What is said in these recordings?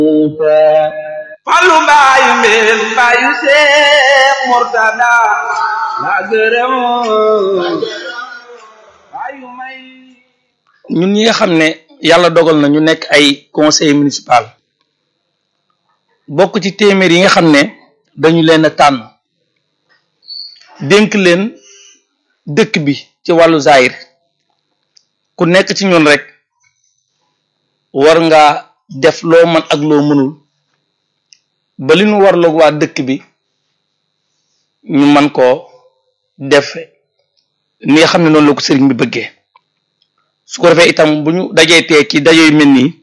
Fallu mbaayu mbeen mbaayu Seex Murtada la gërëm mbaayu may ñun ñi nga xam ne yàlla dogal na ñu nekk ay conseil municipal bokk ci téeméer yi nga xam ne dañu leen a tànn dénk leen dëkk bi ci wàllu zaayir ku nekk ci ñun rek war nga def loo mën ak loo mënul ba li ñu warloog waa dëkk bi ñu man koo def ni nga xam ne noonu la ko sëriñ bi bëggee su ko defee itam bu ñu dajee tee ci daje yu mel nii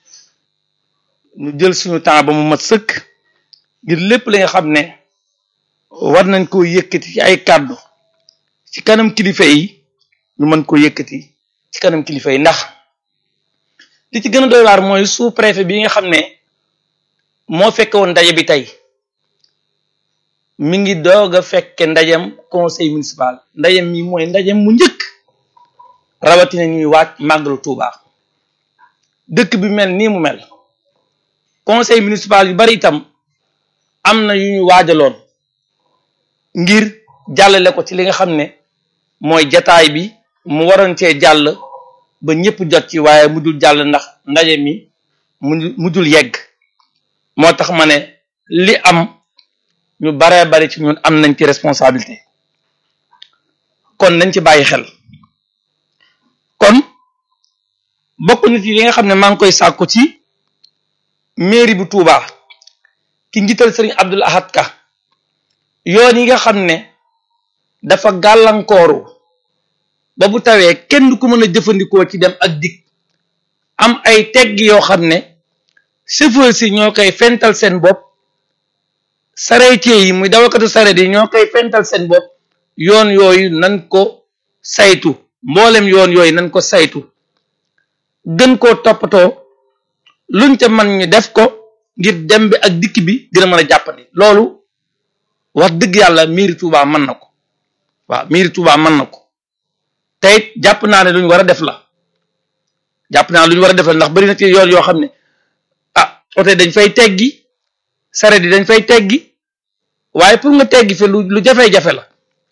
ñu jël suñu temps ba mu mat sëkk ngir lépp li nga xam ne war nañ koo yëkkati ci ay kàddu ci kanam kilifa yi ñu mën koo yëkkati ci kanam kilifa yi ndax li ci gën a doy waar mooy sous préfet bi nga xam ne moo fekke woon ndaje bi tey mi ngi doog a fekke ndajem conseil municipal ndajem mi mooy ndajem mu njëkk rawatina ñuy waaj màggalu Tuuba dëkk bi mel nii mu mel conseil municipal yu bari itam am na yu ñu waajaloon ngir jàllale ko ci li nga xam ne mooy jataay bi mu waroon cee jàll ba ñëpp jot ci waaye mujjul jàll ndax ndaje mi mu mujjul yegg moo tax ma ne li am ñu baree bari ci ñun am nañ ci responsabilité kon nañ ci bàyyi xel kon bokk na ci li nga xam ne maa ngi koy sàkku ci mairie bu Touba ki njiital sëriñ Abdul Ahad Ka yoon yi nga xam ne dafa gàllankooru ba bu tawee kenn du ko mën a jëfandikoo ci dem ak dikk am ay tegg yoo xam ne chauffeur si ñoo koy fental seen bopp sareetier yi muy dawakatu sareet yi ñoo koy fental seen bopp yoon yooyu nan ko saytu mboolem yoon yooyu nan ko saytu gën koo toppatoo luñ ca man ñu def ko ngir dem bi ak dikk bi gën a mën a jàppandi loolu wax dëgg yàlla mairie Touba mën na ko waaw mairie Touba mën na ko te it jàpp naa ne lu ñu war a def la jàpp naa lu ñu war a def la ndax bari na ci yoon yoo xam ne ah oto dañ fay teggi sareet yi dañ fay teggi waaye pour nga teggi fi lu lu jafe-jafe la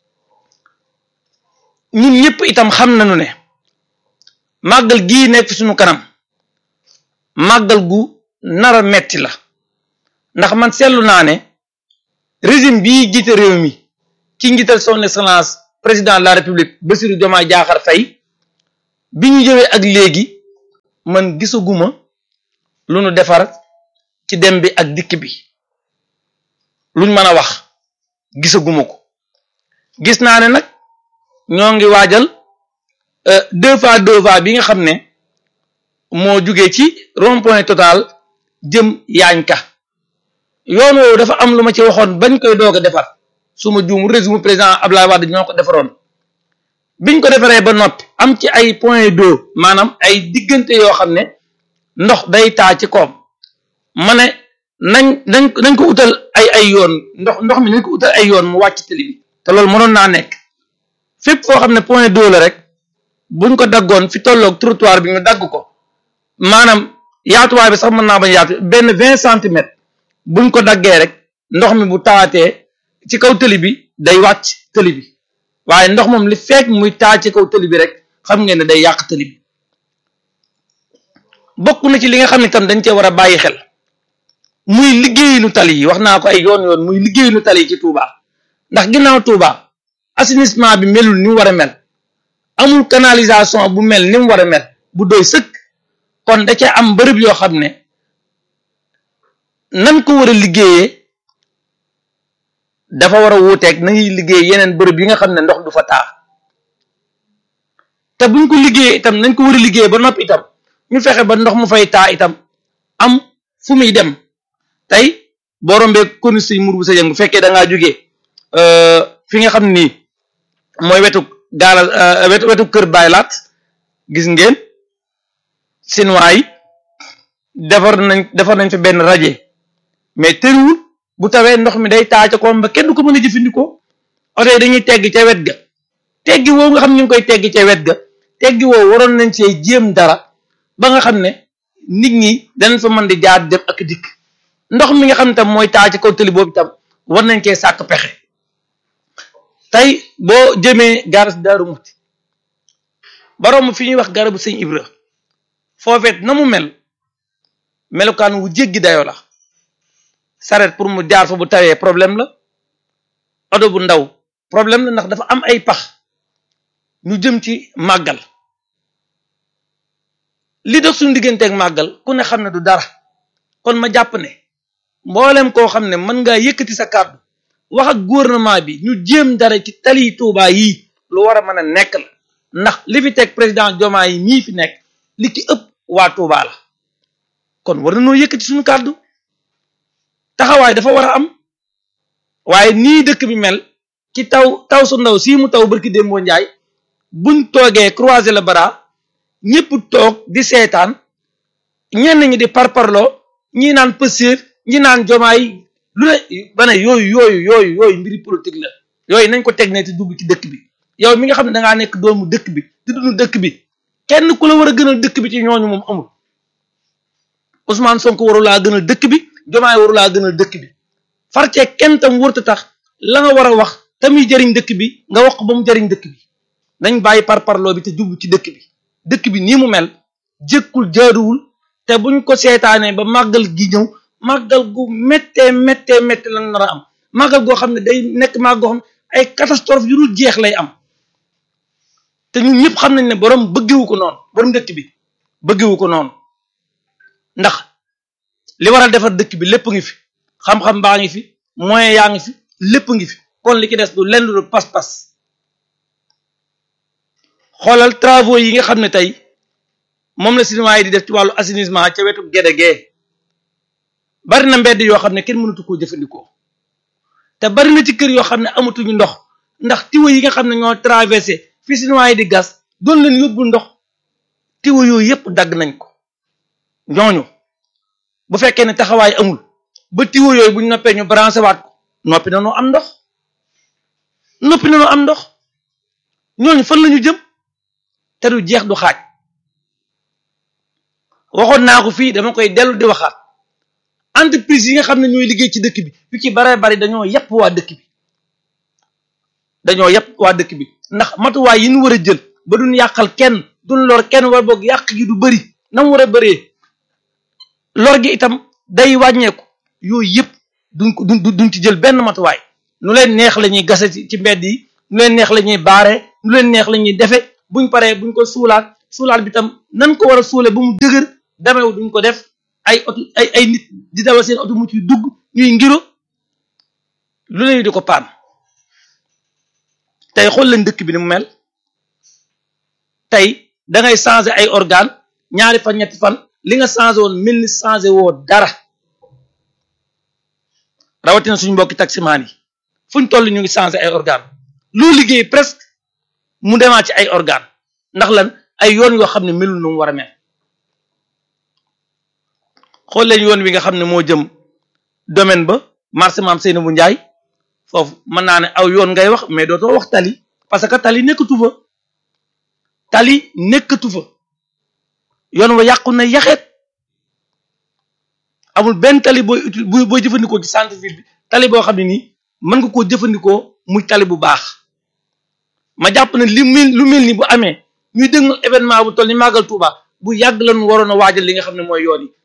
ñun ñëpp itam xam nañu ne màggal gii nekk fi suñu kanam màggal gu nara metti la ndax man seetlu naa ne régime bii jiite réew mi ci njiital son excellence président de la république Bassirou Diomaye Diakhar Faye bi ñu jëwee ak léegi man gisaguma lu nu defar ci dem bi ak dikk bi luñ mën a wax gisaguma ko gis naa ne nag ñoo ngi waajal deux fois deux fois bi nga xam ne moo jugee ci rond point total jëm yaañ ka yoon woowu dafa am lu ma ci waxoon bañ koy doog a defar su ma juum résumé président Abdoulaye Wade ñoo ko defaroon biñ ko defaree ba noppi am ci ay point d'eau maanaam ay diggante yoo xam ne ndox day taa ci koom ma ne nañ nañ nañ ko utal ay ay yoon ndox ndox mi nañ ko utal ay yoon mu wàcc tali bi te loolu mënoon naa nekk fépp foo xam ne point d'eau la rek buñ ko daggoon fi tolloog trottoir bi ñu dagg ko maanaam yaatuwaay bi sax mën naa bañ yaatu benn vingt centimètres buñ ko daggee rek ndox mi bu taatee ci kaw tëli bi day wàcc tëli bi waaye ndox moom li fekk muy taa ci kaw tëli bi rek xam ngeen ne day yàq tëli bi bokk na ci li nga xam ne tam dañ cee war a bàyyi xel muy liggéeyinu tali yi wax naa ko ay yoon yoon muy liggéeyinu tali yi ci Touba ndax ginnaaw Touba assainissement bi melul ni mu war a mel amul canalisation bu mel ni mu war a mel bu doy sëkk kon da ca am bërëb yoo xam ne nan ko war a liggéeyee dafa war a wuuteeg na ñuy liggéey yeneen bërëb yi nga xam ne ndox du fa taa te buñ ko liggéeyee itam nañ ko war a liggéeyee ba noppi itam ñu fexe ba ndox mu fay taa itam am fu muy dem tey boo rombee konu si mur bu sa jëng bu fekkee da ngaa jógee fi nga xam ni mooy wetu gaalal wetu wetu kër baylaat gis ngeen chinois yi defar nañ defar nañ fa benn rajo mais tëriwul bu tawee ndox mi day taa ca koom ba kenn du ko mën a jëfandikoo oto yi dañuy tegg ca wet ga teggi woowu nga xam ñu ngi koy tegg ca wet ga teggi woowu waroon nañ cee jéem dara ba nga xam ne nit ñi danañ fa mën di jaar dem ak dikk ndox mi nga xam ne tam mooy taa ci kaw tëli boobu itam war nañ cee sàkk pexe tey boo jëmee garas daaru muti baroom fi ñuy wax garabu sëñ Ibra foofeet na mu mel melukaan wu jéggi dayoo la saret pour mu jaar fa bu tawee problème la oto bu ndaw problème la ndax dafa am ay pax ñu jëm ci màggal li dox suñu digganteeg màggal ku ne xam ne du dara kon ma jàpp ne mboolem koo xam ne mën ngaa yëkkati sa kàddu wax ak gouvernement bi ñu jéem dara ci tali Touba yii lu war a mën a nekk la ndax li fi teg président Diomaye yi mii fi nekk li ci ëpp waa Touba la kon war nañoo yëkkati suñu kàddu taxawaay dafa war a am waaye nii dëkk bi mel ci taw taw su ndaw sii mu taw barki démboo njaay buñ toogee croiser le bras ñëpp toog di seetaan ñenn ñi di parparloo ñi naan pësir ñi naan jomaay lu ne ba ne yooyu yooyu yooyu yooyu mbiri politique la yooyu nañ ko teg ne te dugg ci dëkk bi yow mi nga xam ne dangaa nekk doomu dëkk bi di dund dëkk bi kenn ku la war a gënal dëkk bi ci ñooñu moom amul Ousmane Sonko warulaa gënal dëkk bi jomaay warulaa gënal dëkk bi farcee kenn tam wërta tax la nga war a wax tamuy jëriñ dëkk bi nga wax ko ba mu jëriñ dëkk bi nañ bàyyi parparloo bi te jublu ci dëkk bi dëkk bi nii mu mel jëkkul jaaduwul te buñ ko seetaanee ba màggal gi ñëw màggal gu méttee méttee méttee lan nar a am màggal goo xam ne day nekk màggal goo xam ne ay catastrophe yu dul jeex lay am te ñun ñëpp xam nañ ne borom bëggewu ko noonu borom dëkk bi bëggewu ko noonu ndax li war a defar dëkk bi lépp ngi fi xam-xam baa ngi fi moyen yaa ngi fi lépp ngi fi kon li ci des du lenn lu pas-pas xoolal travaux yi nga xam ne tey moom la chinois yi di def ci wàllu assainissement ca wetu géde gee bari na mbedd yoo xam ne kenn mënatu koo jëfandikoo te bari na ci kër yoo xam ne amatuñu ndox ndax tiwo yi nga xam ne ñoo traversé fi chinois yi di gas doon leen yóbbul ndox tiwo yooyu yëpp dagg nañ ko ñooñu bu fekkee ne taxawaay amul ba tiwo yooyu buñ noppee ñu branché waat ko noppi na noo am ndox noppi na noo am ndox ñooñu fan lañu jëm te du jeex du xaaj waxoon naa ko fii dama koy dellu di waxaat entreprise yi nga xam ne ñooy liggéey ci dëkk bi yu ci bare bari dañoo yàpp waa dëkk bi dañoo yàpp waa dëkk bi ndax matuwaay yi ñu war a jël ba duñ yàqal kenn duñ lor kenn war boog yàq gi du bëri na mu war a bëree lor gi itam day wàññeeku yooyu yëpp duñ ko duñ duñ ci jël benn matuwaay nu leen neex la ñuy gase ci mbedd yi nu leen neex la ñuy baare nu leen neex la ñuy defe buñ paree buñ ko suulaat suulaat bi tam nan ko war a suule ba mu dëgër damew duñ ko def ay oto ay ay nit di dawal seen oto mu ciy dugg ñuy ngiro lu ne di ko paan tey xool leen dëkk bi ni mu mel tey da ngay changer ay organe ñaari fan ñetti fan li nga changé woon mel ni changé woo dara rawatina suñu mbokki taximaan yi fuñ toll ñu ngi changé ay organe loo liggéey presque mu demaat ci ay organe ndax lan ay yoon yoo xam ne melul nu mu war a mel xool leen yoon wi nga xam ne moo jëm domaine ba marché maam Seynabou Ndiaye foofu mën naa ne aw yoon ngay wax mais dootoo wax tali parce que tali nekkatu fa tali nekkatu fa yoon wa yàqu na yaxeet amul benn tali booy uti booy jëfandikoo ci centre ville bi tali boo xam ne nii mën nga koo jëfandikoo muy tali bu baax ma jàpp ne li mel lu mel ni bu amee ñuy dëgmal événement bu toll ni màggal Touba bu yàgg lañu waroon a waajal li nga xam ne mooy yoon yi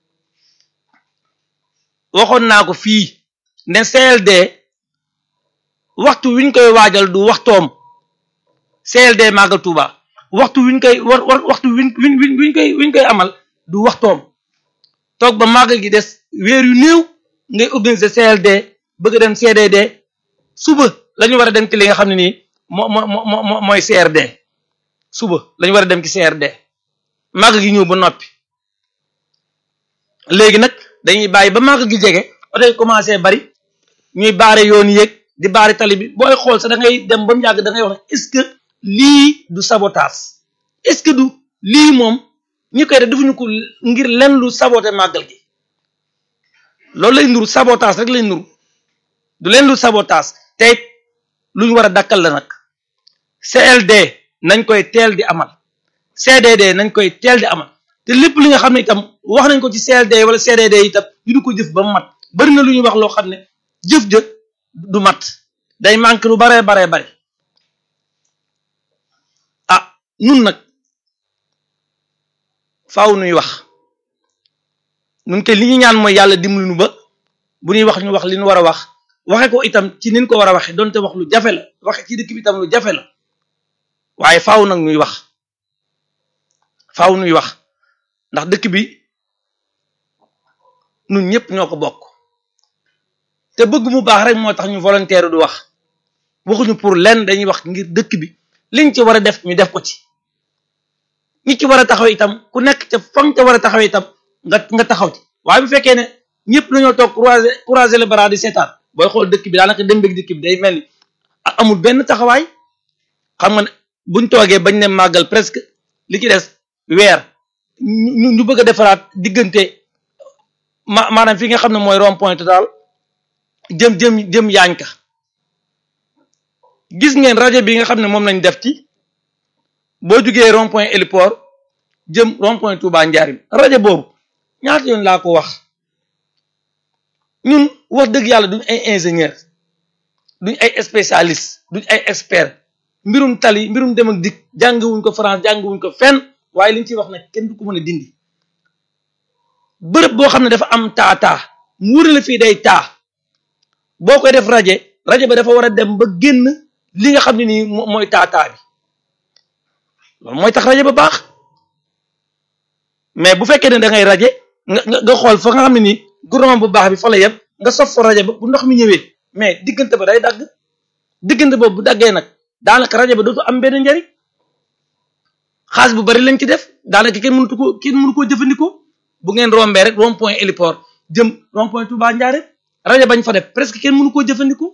waxoon naa ko fii ne CLD waxtu wiñ koy waajal du waxtoom CLD màggal Touba waxtu wiñ koy war war waxtu wiñ wiñ wiñ koy wiñ koy amal du waxtoom toog ba màggal gi des weer yu néew ngay organiser CLD bëgg dem CDD suba la ñu war a dem ci li nga xam ne nii moo moo moo mooy CRD suba la ñu war a dem ci CRD màggal gi ñëw ba noppi léegi nag dañuy bàyyi ba màggal gi jege oto yi commencé bari ñuy baare yoon yéeg di baare tali bi booy xool sax da ngay dem ba mu yàgg da ngay wax ne est-ce que lii du sabotage est-ce que du lii moom ñi koy def defuñu ko ngir len lu saboté màggal gi loolu lay nuru sabotage rek lay nuru du leen lu sabotage te lu ñu war a dakkal la nag CLD nañ koy teel di amal CDD nañ koy teel di amal te lépp li nga xam ne itam wax nañ ko ci CLD wala CDD itam ñu du ko jëf ba mu mat bari na lu ñuy wax loo xam ne jëf jë du mat day manqué lu baree baree bare ah nun nag faaw nuy wax nun ke li ñu ñaan mooy yàlla dimbali nu ba bu ñuy wax ñu wax li ñu war a wax waxe ko itam ci nin ko war a waxe donte wax lu jafe la waxe ci dëkk bi itam lu jafe la waaye faaw nag nuy wax faaw nuy wax ndax dëkk bi nun ñëpp ñoo ko bokk te bëgg mu baax rek moo tax ñu volontaire du wax waxuñu pour lenn dañuy wax ngir dëkk bi liñ ci war a def ñu def ko ci ñi ci war a taxaw itam ku nekk ca fam ca war a taxaw itam nga nga taxaw ci waaye bu fekkee ne ñëpp dañoo toog croiser croiser les bras di seetaan booy xool dëkk bi daanaka dem beeg dëkk bi day mel ni amul benn taxawaay xam nga ne buñ toogee bañ ne màggal presque li ci des weer ñu ñu bëgg a defaraat diggante ma maanaam fi nga xam ne mooy rond point total jëm jëm jëm yaañ ka gis ngeen rajo bi nga xam ne moom lañ def ci boo jugee rond point héliport jëm rond point Touba Njaarim rajo boobu ñaata yoon laa ko wax ñun wax dëgg yàlla duñ ay ingénieur duñ ay spécialiste duñ ay expert mbirum tali mbirum dem ak dikk jàngiwuñ ko France jàngiwuñ ko fenn waaye liñ ciy wax nag kenn du ko mën a dindi bërëb boo xam ne dafa am taa taa mu wóor la fii day taa boo koy def rajo rajo ba dafa war a dem ba génn li nga xam ne nii mooy taa taa bi loolu mooy tax rajo ba baax mais bu fekkee ne da ngay rajo nga nga xool fa nga xam ne nii gouvernement bu baax bi fa la yem nga sof fa rajo ba bu ndox mi ñëwee mais diggante ba day dagg diggante boobu bu daggee nag daanaka rajo ba dootu am benn njariñ xaalis bu bari lañ ci def daanaka kenn mënatu ko kenn mënu koo jëfandikoo bu ngeen rombee rek rond point héliport jëm rond point Touba Ndiarème rajo bañ fa def presque kenn mënu koo jëfandikoo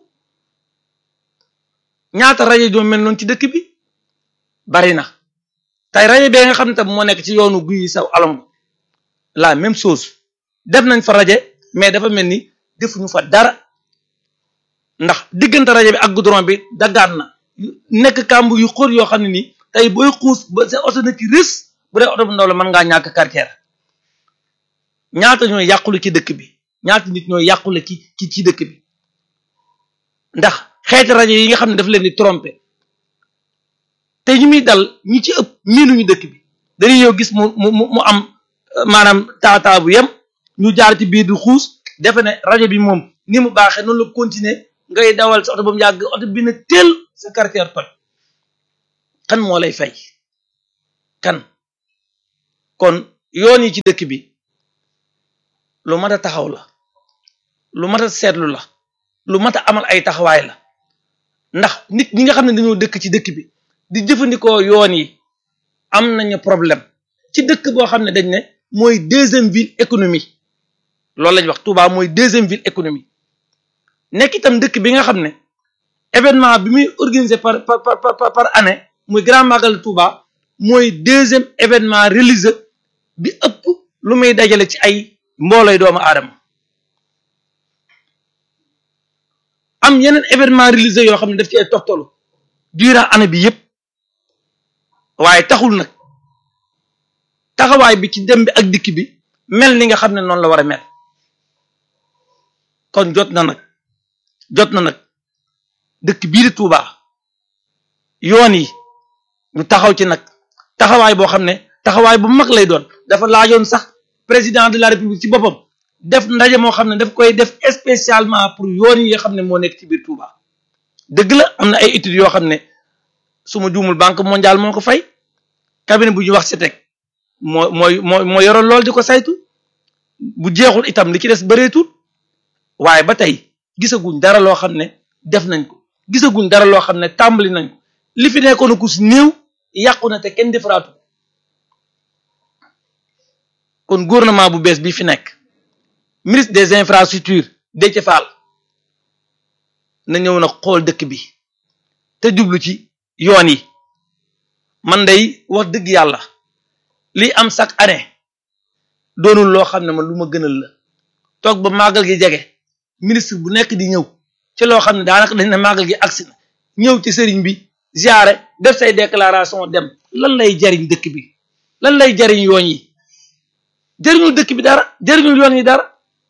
ñaata rajo joo mel noonu ci dëkk bi bari na tey rajo bee nga xam ne tam moo nekk ci yoonu guy saw alom la même chose def nañ fa rajo mais dafa mel ni defuñu fa dara ndax diggante rajo bi ak goudron bi daggaan na nekk kàmb yu xóor yoo xam ne nii tey booy xuus ba sa oto na ci rës bu dee oto bu ndaw la mën ngaa ñàkk quartier ñaata ñooy yàqule ci dëkk bi ñaata nit ñooy yàqule ci ci ci dëkk bi ndax xeeti rajo yi nga xam ne daf leen di tromper te ñu muy dal ñi ci ëpp miinuñu dëkk bi dañuy yow gis mu mu mu am maanaam taataa bu yem ñu jaar ci biir di xuus defe ne rajo bi moom ni mu baaxee noonu la continuer ngay dawal sa oto ba mu yàgg oto bi na teel sa quartier toj kan moo lay fay kan kon yoon yi ci dëkk bi lu mat a taxaw la lu mat a seetlu la lu mat a amal ay taxawaay la ndax nit ñi nga xam ne dañoo dëkk ci dëkk bi di jëfandikoo yoon yi am nañu problème ci dëkk boo xam ne dañ ne mooy deuxième ville économie loolu lañ wax Touba mooy deuxième ville économie nekk itam dëkk bi nga xam ne événement bi muy organisé par par par par année muy grand magal Touba mooy deuxième événement religieux bi ëpp lu muy dajale ci ay mboolooy doomu aadama am yeneen événement religieux yoo xam ne daf ci ay toftalu durant année bi yépp waaye taxul nag taxawaay bi ci dem bi ak dikk bi mel ni nga xam ne noonu la war a mel kon jot na nag jot na nag dëkk bii di Touba yoon yi ñu taxaw ci nag taxawaay boo xam ne taxawaay bu mag lay doon dafa laajoon sax président de la république ci boppam def ndaje moo xam ne daf koy def spécialement pour yoon yi nga xam ne moo nekk ci biir Touba dëgg la am na ay études yoo xam ne su ma juumul banque mondiale moo ko fay cabinet bu ñuy wax CETEC moo mooy moo moo yoroon lool di ko saytu bu jeexul itam li ci des bëreetul waaye ba tey gisaguñ dara loo xam ne def nañ ko gisaguñ dara loo xam ne tàmbali nañ ko li fi nekkoon ku si néew yàqu na te kenn defaraatu kon gouvernement bu bees bi fi nekk ministre des infrastructures Déthié Fall na ñëw na xool dëkk bi te jublu ci yoon yi man day wax dëgg yàlla li am chaque année doonul loo xam ne man lu ma gënal la toog ba màggal gi jege ministre bu nekk di ñëw ci loo xam ne daanaka dañ ne màggal gi agsi na ñëw ci sëriñ bi ziare def say déclaration dem lan lay jariñ dëkk bi lan lay jariñ yoon yi jëriñul dëkk bi dara jëriñul yoon yi dara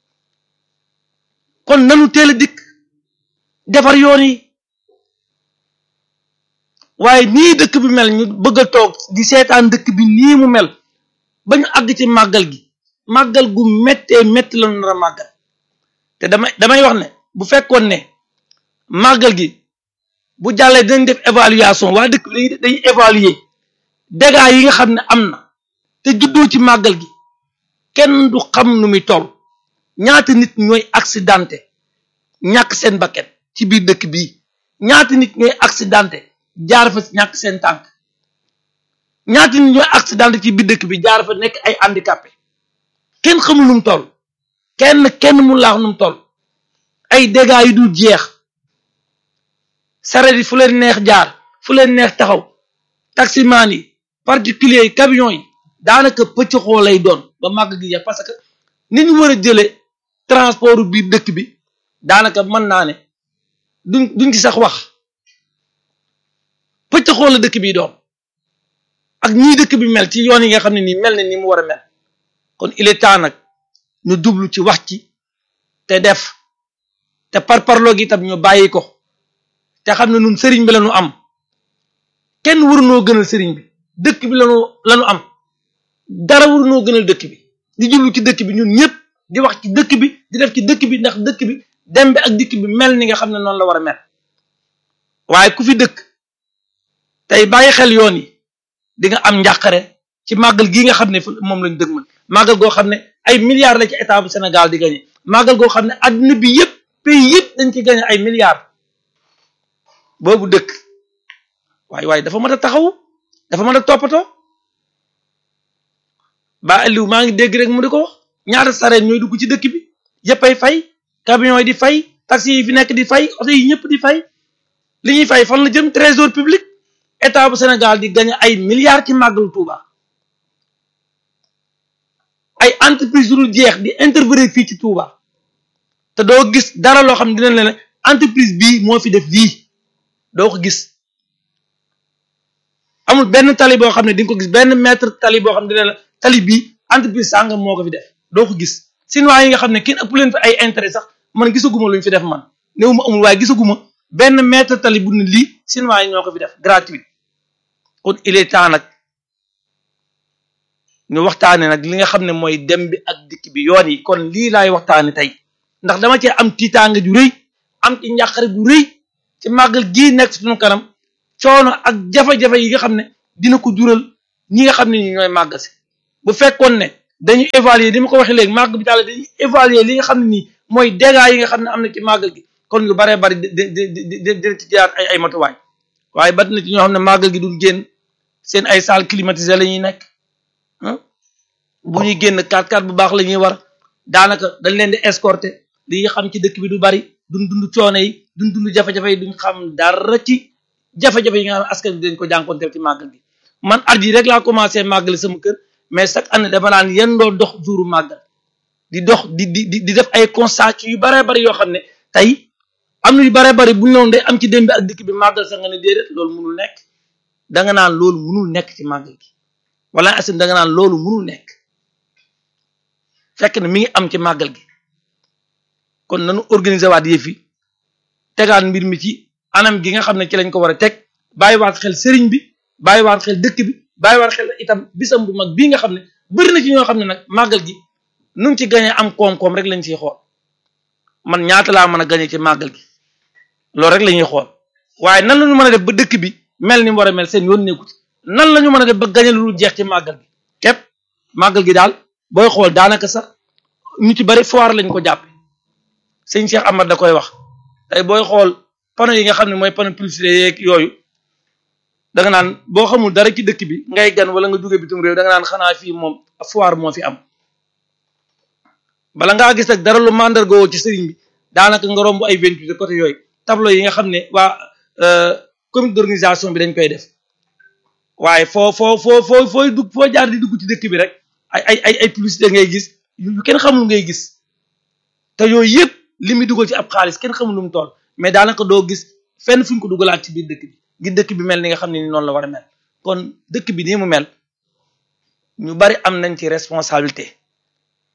kon nanu teel a dikk defar yoon yi waaye nii dëkk bi mel ñu bëgg a toog di seetaan dëkk bi nii mu mel ba ñu àgg ci màggal gi màggal gu méttee métti la nar a màggal te damay damay wax ne bu fekkoon ne màggal gi bu jàllee dañ def évaluation waa dëkk bi dañuy dañuy évaluer dégâts yi nga xam ne am na te juddoo ci màggal gi kenn du xam nu muy toll ñaata nit ñooy accidenté ñàkk seen bakkan ci biir dëkk bii ñaata nit ñooy accidenté jaar fa ñàkk seen tànk ñaata nit ñooy accidenté ci biir dëkk bi jaar fa nekk ay handicapé kenn xamul nu mu toll kenn kenn mu laax nu mu toll ay dégâts yu dul jeex saret yi fu leen neex jaar fu leen neex taxaw taximaan yi particulier yi camion yi daanaka pëccxoo lay doon ba màgg gi jeex parce que ni ñu war a jëlee transport biir dëkk bi daanaka mën naa ne duñ duñ ci sax wax pëccxoo la dëkk bi doon ak ñii dëkk bi mel ci yoon yi nga xam ne nii mel na ni mu war a mel kon il est temps nag ñu jublu ci wax ci te def te parparloo gi itam ñu bàyyi ko te xam ne nun sëriñ bi la ñu am kenn warunoo gënal sëriñ bi dëkk bi lañu lañu am dara warunoo gënal dëkk bi di jublu ci dëkk bi ñun ñëpp di wax ci dëkk bi di def ci dëkk bi ndax dëkk bi dem bi ak dikk bi mel ni nga xam ne noonu la war a mel waaye ku fi dëkk tey bàyyi xel yoon yi di nga am njàqare ci màggal gii nga xam ne moom lañ dëgmal màggal goo xam ne ay milliards la ci état bu Sénégal di gagné màggal goo xam ne adduna bi yëpp pays yëpp dañ ci gagné ay milliards boobu dëkk waaye waaye dafa mën a taxaw dafa mën a toppatoo ba Aliou maa ngi dégg rek mu di ko wax ñaata sareet ñooy dugg ci dëkk bi yëpp ay fay camions yi di fay taxi yi fi nekk di fay oto yi ñëpp di fay li ñuy fay fan la jëm trésor public état bu Sénégal di gagné ay milliards ci màggalu Touba ay entreprise yu jeex di intervenir fii ci Touba te doo gis dara loo xam ne dinañ leen entreprise bii moo fi def lii doo ko gis amul benn tali boo xam ne di nga ko gis benn mètre tali boo xam ne dina la tali bii entreprise sàngam moo ko fi def doo ko gis sinuwaa yi nga xam ne kenn ëpp leen fi ay intérêt sax man gisaguma lu ñu fi def man néew ma amul waaye gisaguma benn mètre tali bu ne lii sinuwaa yi ñoo ko fi def gratuit kon il est temps nag ñu waxtaane nag li nga xam ne mooy dem bi ak dikk bi yoon yi kon lii laay waxtaane tey ndax dama cee am tiitaanga ju rëy am ci njàqare bu rëy ci màggal gii nekk suñu kanam coono ak jafe-jafe yi nga xam ne dina ko jural ñi nga xam ne ñi ñooy màgg si bu fekkoon ne dañuy évaluer ni ma ko waxee léegi màgg bi daal dañuy évaluer li nga xam ne nii mooy dégâts yi nga xam ne am na ci màggal gi kon lu baree bari di di di di di ci jaar ay ay matuwaay waaye bat na ci ñoo xam ne màggal gi duñ génn seen ay salle climatisée la ñuy nekk bu ñuy génn 4x4 bu baax la ñuy war daanaka dañ leen di escorter li nga xam ci dëkk bi du bari duñ dund coono yi duñ dund jafe-jafe yi duñ xam dara ci jafe-jafe yi nga xam ne askan bi dañ ko jànkonteel ci màggal gi man at yi rek laa commencé màggal sama kër mais chaque année dama naan yéen doo dox jouru màggal di dox di di di def ay constat yu baree bari yoo xam ne tey am na yu baree bari bu ñu noonu day am ci démb ak dikk bi màggal sax nga ne déedéet loolu munul nekk danga naan loolu munul nekk ci màggal gi wala asin danga naan loolu munul nekk fekk na mi ngi am ci màggal gi kon nanu organiser waat yëf yi tegaat mbir mi ci anam gi nga xam ne ci lañ ko war a teg bàyyiwaat xel sëriñ bi bàyyiwaat xel dëkk bi bàyyiwaat xel itam bisam bu mag bii nga xam ne bëri na ci ñoo xam ne nag màggal gi nu ngi ci gañee am koom-koom rek lañ ciy xool man ñaata laa mën a gañee ci màggal gi loolu rek la ñuy xool waaye nan la ñu mën a def ba dëkk bi mel ni mu war a mel seen yoon nekku ci nan la ñu mën a def ba gañe lu jeex ci màggal gi képp màggal gi daal booy xool daanaka sax ñu ci bari foire lañ ko jàppe sëñ Cheikh Amar da koy wax tey booy xool panneau yi nga xam ne mooy panneau publicité yeeg yooyu da nga naan boo xamul dara ci dëkk bi ngay gan wala nga jóge bitim réew da nga naan xanaa fii moom foire moo fi am bala ngaa gis nag dara lu mandargoo ci sëriñ bi daanaka nga romb ay vingt-huit côté yooyu tableau yi nga xam ne waa comité d'organisation bi dañ koy def waaye foo foo foo foo fooy dugg foo jaar di dugg ci dëkk bi rek ay ay ay ay publicité ngay gis yu kenn xamul ngay gis te yooyu yëpp li muy dugal ci ab xaalis kenn xamul lu mu toll mais daanaka doo gis fenn fu ñu ko dugalaat ci biir dëkk bi ngir dëkk bi mel ni nga xam ne ni noonu la war a mel kon dëkk bi nii mu mel ñu bari am nañ ci responsabilité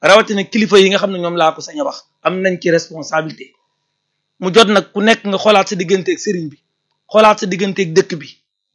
rawatina kilifa yi nga xam ne ñoom laa ko sañ a wax am nañ ci responsabilité mu jot nag ku nekk nga xoolaat sa digganteeg sëriñ bi xoolaat sa digganteeg dëkk bi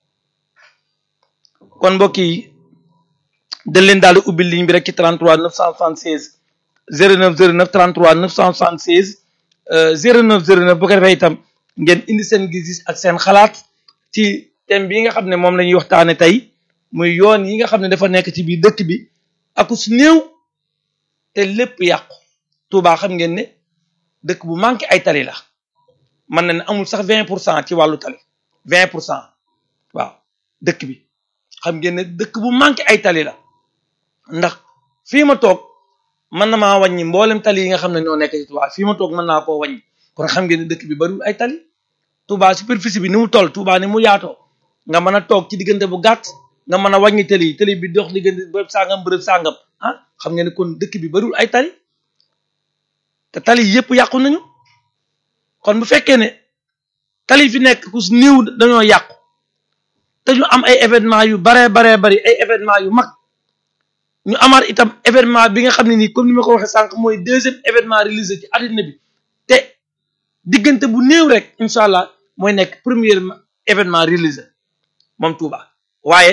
kon mbokk yi dañ leen daal di ubbi ligne bi rek ci 33 976 09 09 33 976 09 09 bu ko defee itam ngeen indi seen gis-gis ak seen xalaat ci thème bi nga xam ne moom la ñuy waxtaane tey muy yoon yi nga xam ne dafa nekk ci biir dëkk bi ak su néew te lépp yàqu Touba xam ngeen ne dëkk bu manqué ay tali la mën na ne amul sax 20 pour cent ci wàllu tali 20 pour cent waaw dëkk bi xam ngeen ne dëkk bu manqué ay tali la ndax fii ma toog mën na maa wàññi mboolem tali yi nga xam ne ñoo nekk ci Touba fii ma toog mën naa koo wàññi kon xam ngeen ne dëkk bi bariwul ay tali Touba superficie bi ni mu toll Touba ni mu yaatoo nga mën a toog ci diggante bu gàtt nga mën a wàññi tali tali bi dox diggante bërëb sàngam bërëb sàngam ah xam ngeen ne kon dëkk bi bariwul ay tali te tali yëpp yàqu nañu kon bu fekkee ne tali fi nekk ku néew dañoo yàqu te ñu am ay événement yu baree baree bari ay événement yu mag ñu amaat itam événement bi nga xam ne nii comme ni ma ko waxee sànq mooy deuxième événement réalisé ci àddina bi te diggante bu néew rek incha allah mooy nekk premier événement réalisé moom Touba waaye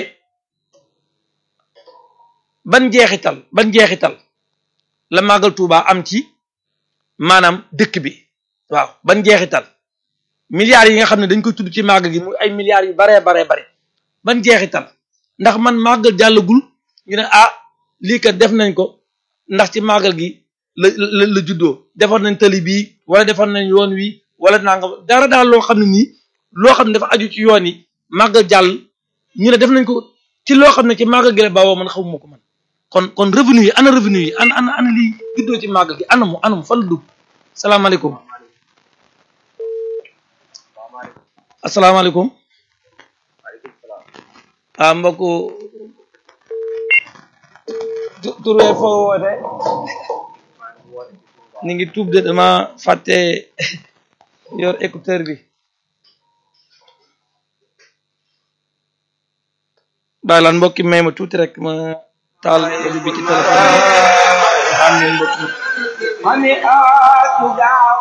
ban jeexital ban jeexital la màggal Touba am ci maanaam dëkk bi waaw ban jeexital milliards yi nga xam ne dañ koy tudd ci màggal gi muy ay milliards yu baree baree bare ban jeexital ndax man màggal jàllagul ñu ne ah lii kat def nañ ko ndax ci màggal gi la la la juddoo defar nañ tali bii wala defar nañ yoon wi wala nangam dara daal loo xam ne nii loo xam ne dafa aju ci yoon yi màggal jàll ñu ne def nañ ko ci loo xam ne ci màggal gi la bawoo man xamuma ko man kon kon revenu yi ana revenu yi ana ana ana lii juddoo ci màggal gi anamu anamu fan la dugg salaamaaleykum asalaamaaleykum ah mbokku tur we foo woote ni ngi tuub de dama fàtte yor écouteur bi bàyyi laan mbokki may ma tuuti rek ma taal audio bi ci téléphone bi am ngeen mbokki mani aatu gaawa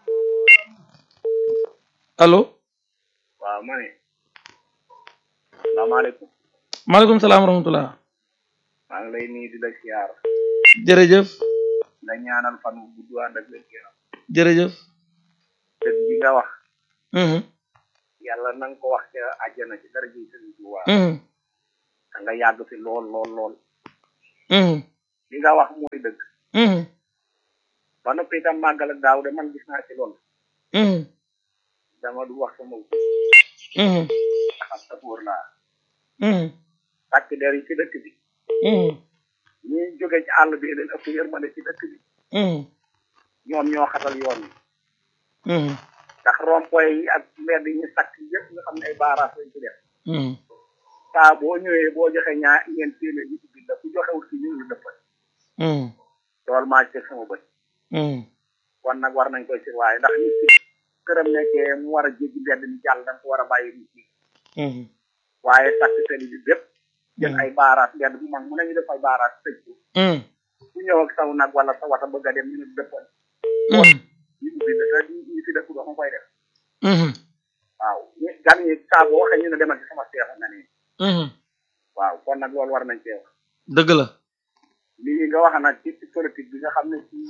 allo waaw ma ne salaamaaleykum maaleykum salaam wa rahmatullah maa ngi lay nuyu di la siyaar jërëjëf la ñaanal fan wu gudd ànd ak wér yaram jërëjëf dëgg bi nga wax mhm yàlla na nga ko wax ca àjjana ci dara ji sëriñ Tuuba mhm da nga yàgg fi lool lool lool mhm li nga wax mooy dëgg mhm ba noppi itam màggal ak daaw de man gis naa ci loolu mhm dama du wax sama mhm xam sa wóor laa mhm takk der yi ci dëkk bi mhm ñi jóge ci àll bi leen ëpp yërmande ci dëkk bi mhm ñoom ñoo xatal yoon yi mhm ndax rond-point yi ak mbedd yi ñu sakk yëpp nga xam ne ay baaraas lañ ci def mhm saa boo ñëwee boo joxe ñaa ñeent téeméer yi ci biir la ku joxewul ci ñu ngi dëppal mhm loolu maa ci teg sama bët mhm kon nag war nañ koy si waaye ndax nit ki këram nekkee mu war a jéggi mbedd mi jàll da nga ko war a bàyyi nit ñi mhm waaye sakk tali bi bépp jël ay baaraas mbedd bu mag mu ne ñu def ay baaraas tëj ko mhm ku ñëw ak saw nag wala sa wata bëgg a dem ñu ne dëppal mhm ñu ubbi la te ñu fi dëkk doo koy def mhm waaw ñu gan ñi saa boo waxee ñu ne demal ci sama seex nga nii mhm waaw kon nag loolu war nañ cee wax dëgg la lii nga wax nag ci ci politique bi nga xam ne ci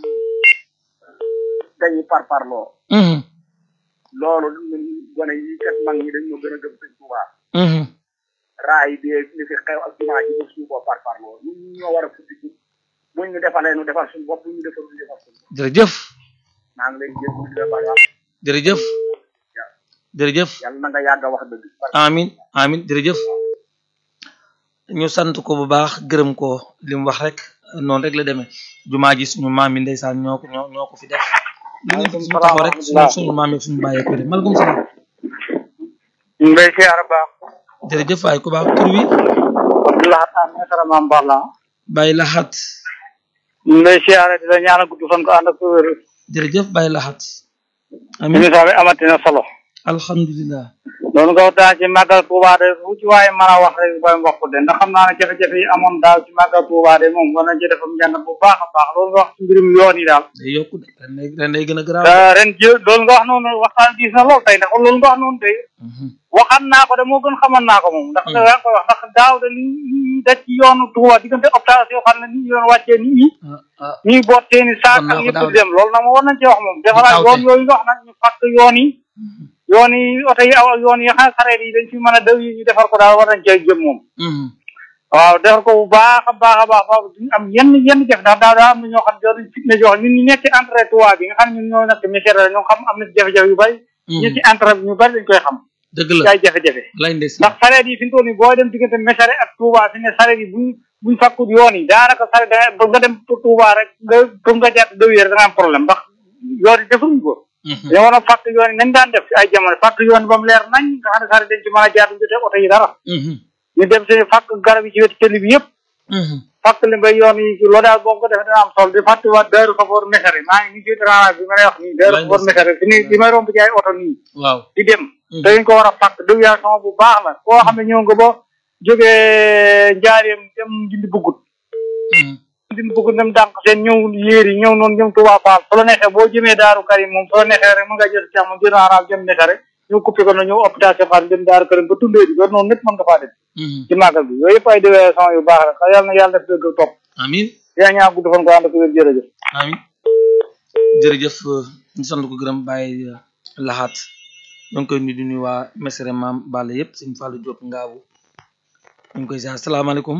dañuy parparloo mhm loolu ñun gone yi kat mag ñi dañ ñoo gën a gëm sëñ Tuubaa mhm raay bi li fi xew ak jumaa ji ba suñu bopp parparloo ñun ñoo war a futtiku buñ ñu defalee ñu defal suñu bopp buñ ñu defal ñu defal suñu bopp jërëjëf maa ngi lay jégg di la baax jërëjëf jërëjëf yàlla na nga yàgg a wax dëgg amin amin jërëjëf ñu sant ko bu baax gërëm ko li mu wax rek noonu rek la demee jumaa ji suñu maam yi ndeysaan ñoo ko ñoo ñoo ko fi def li ngeen fi suñu taxaw rek suñu suñu maam yi suñu bàyyee ko def maaleykum salaam ñu ngi lay siyaar baax jërëjëf waay ku baax tur wi Abdoulaye Tall Mesara Mame Balla bàyyi laxat ñu ngi lay siyaare di la ñaanal gudd fan ko ànd ak wér jërëjëf bàyyi laxat amin émission bi amati na solo alhamdulilah loolu nga waxtaan ci màggal Touba de fu ci waaye mën a wax rek booy mbokk de ndax xam naa ne jafe-jafe yi amoon daaw ci màggal Touba de moom war nañ ci defam njàng bu baax a baax loolu nga wax ci mbirum yoon yi daal day yokku de ren day ren day gën a garaaw te ren ji loolu nga wax noonu waxtaan gis na lool tey ndax loolu nga wax noonu tey waxan naa ko de moo gën xaman naa ko moom ndax da yaa koy wax ndax daaw de li li daj ci yoonu Touba diggante hôpital yoo xam ne ni ñu doon wàccee nit ñi ah ah ñuy boot seeni saak Xam naa ak ko yëpp daaw di de. dem loolu nag moom war nañ cee wax moom defaraat taw yoon te. yooyu nga wax nag ñu fàkk yoon yi yoon yi oto yi aw ak yoon yi xam ne xareet yi dañ fi mën a daw yi ñu defar ko daal war nañ cee jëm moom Mhm. waaw defar ko bu baax a baax a baax baax duñu am yenn yenn jëf ndax daaw daa am na ñoo xam ne dañu fitne jox ñun ñu nekk ci entrée Touba bi nga xam ne ñun ñoo nekk misère la ñoo xam am na jafe-jafe yu bari ñu ci entrée bi ñu bari dañ koy xam dëgg ci la ay jafe-jafe lay ndes ndax sareet yi fi mu toll nii booy dem diggante Mesare ak Touba fi ne sareet yi buñ buñ fakkut yoon yi daanaka sareet da nga nga dem Touba rek nga pour nga jàpp dëw yére da nga am problème ndax yoon yi defuñ ko dañoo war a fàkk yoon yi nañ daan def ci ay jamono fàkk yoon yi ba mu leer nañ nga xam ne sareet dañ ci mën a jaar du jotee oto yi dara ñu dem si fàkk garab yi ci wetu tëli bi yëpp fàkk li nga yoon yi loolu daal boo ko defee dana am solo di fàttiwaat Daaru Xafoor Mesare maa ngi nii ci transport bi ma lay wax nii Daaru Xafoor Mesare fi ni li may romb ci ay oto nii waaw di dem te dañ ko war a fàkk déviation bu baax la koo xam ne ñëw nga ba jógee njaareem dem dindi bugut dindi bugut dem dànq seen ñëw yéer yi ñëw noonu jëm Touba Fall su la neexee boo jëmee Daaru Karim moom su la neexee rek mën nga jël càmm jël araab jëm Mesare ñu coupé ko na ñëw hôpital Cheikh Fall dem Daaru Karim ba tundee di loolu noonu lépp mën nga faa dem ci màggal bi yooyu yëpp ay déviation yu baax la xa yàlla na yàlla def dëgg topp amin yaa ñaa gudd fan ko ànd ko wér jërëjëf amin jërëjëf ñu sant ko gërëm bàyyi laxaat ñoo ngi koy nuyu di nuyu waa Mesere maam Balla yëpp sëñ Fallou Diop ngaabu ñu ngi koy ziar salaamaaleykum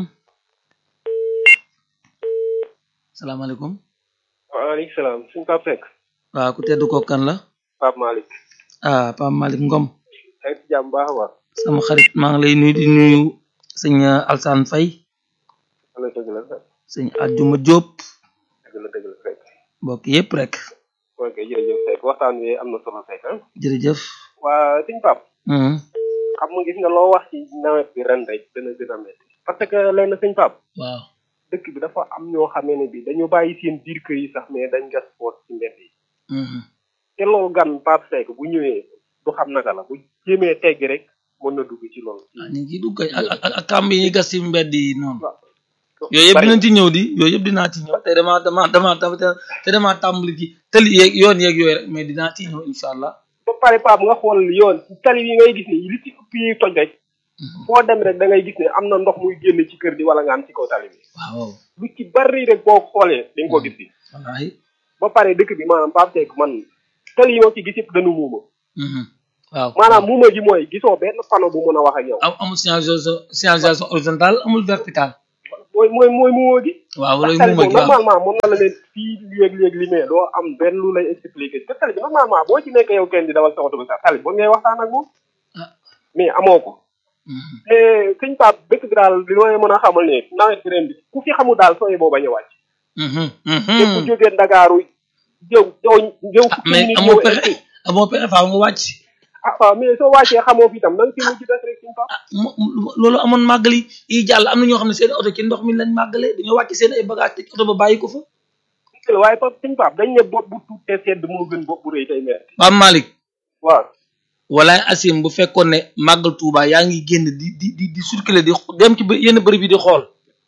salaamaaleykum waaleykum salaam suñ Pape Seck waaw ku tedd ko kan la Pape Malick ah Pape Malick Ngom ay ci jàmm baax a baax sama xarit maa ngi lay nuyu di nuyu sëñ Alsane Faye wala dëgg la Seck sëñ Adjuma Diop dëgg la dëgg la Seck mbokk yëpp rek ok jërëjëf Seck waxtaan wi am na solo Seck ah jërëjëf waa suñ Pape Mhm. xam nga gis nga loo wax ci nawet bi ren rek dana gën a métti parce que leen na suñ Pape waaw dëkk bi dafa am ñoo xamee ne bi dañu bàyyi seen biir kër yi sax mais dañ gas poos ci mbedd yi Mhm. te loolu gan Pape Seck bu ñëwee du xam naka la bu jéemee tegg rek mën na dugg ci loolu ah ñu ngi dugg kay ak ak ak kàmb yi ñuy gas ci mbedd yi noonu waaw yooyu yëpp bari dinañ ci ñëw di yooyu yëpp dinaa ci ñëw te dama dama dama te dama tàmbali ci tëli yeeg yoon yeeg yooyu rek mais dinaa ci ñëw incha allah ba pare Pape nga xool yoon ci tali yi ngay gis ni li ci ëpp yi toj rek foo dem rek da ngay gis ne am na ndox muy génn ci kër di wala nga am ci kaw tali bi waaw lu ci bari rek boo xoolee di nga ko gis bi wallaahi ba pare dëkk bi maanaam Pape Seck man tali yi ma ci gis yëpp dañu muuma Mhm. waaw maanaam muuma gi mooy gisoo benn panneau bu mën a wax ak yow am amul signalisation signalisation horizontale amul verticale mooy mooy mooy muuma gi waaw ndax loolu tali muuma boobu gi waaw normalement mën na la leen fii léeg-léeg li mais doo am benn lu lay expliquer te tali bi normalement boo ci nekk yow kenn di dawal sa oto bi sax tali boobu ngay waxtaan ak moom ah mais amoo ko Mhm. te sëñ Pape dëkk bi daal li may mën a xamal ne nawet bi ren bi ku fi xamul daal sooy boo bañ a wàcc Mhm. te ku Mhm. jógee Ndakaaru jëw jëw jëw ah fukki mais minutes amoo ñëw pexe egsi amoo pexe faaw nga wàcc ah waaw mais soo wàccee xamoo fi itam na nga fi mujj des rek sëñ Pape mo- mo- loolu amoon màggal yi yi jàll am na ñoo xam ne seen oto ci ndox mi lañ màggalee dañoo wàcc seen ay bagage te oto ba bàyyi ko fa dëgg la waaye Pape sëñ Pape dañ ne bopp bu tuut te sedd moo gën bopp bu rëy tey metti Pape Malick waaw walaay asim bu fekkoon ne màggal Touba yaa ngi génn di di di di circuler di xo- dem ci bë- yenn bërëb yi di xool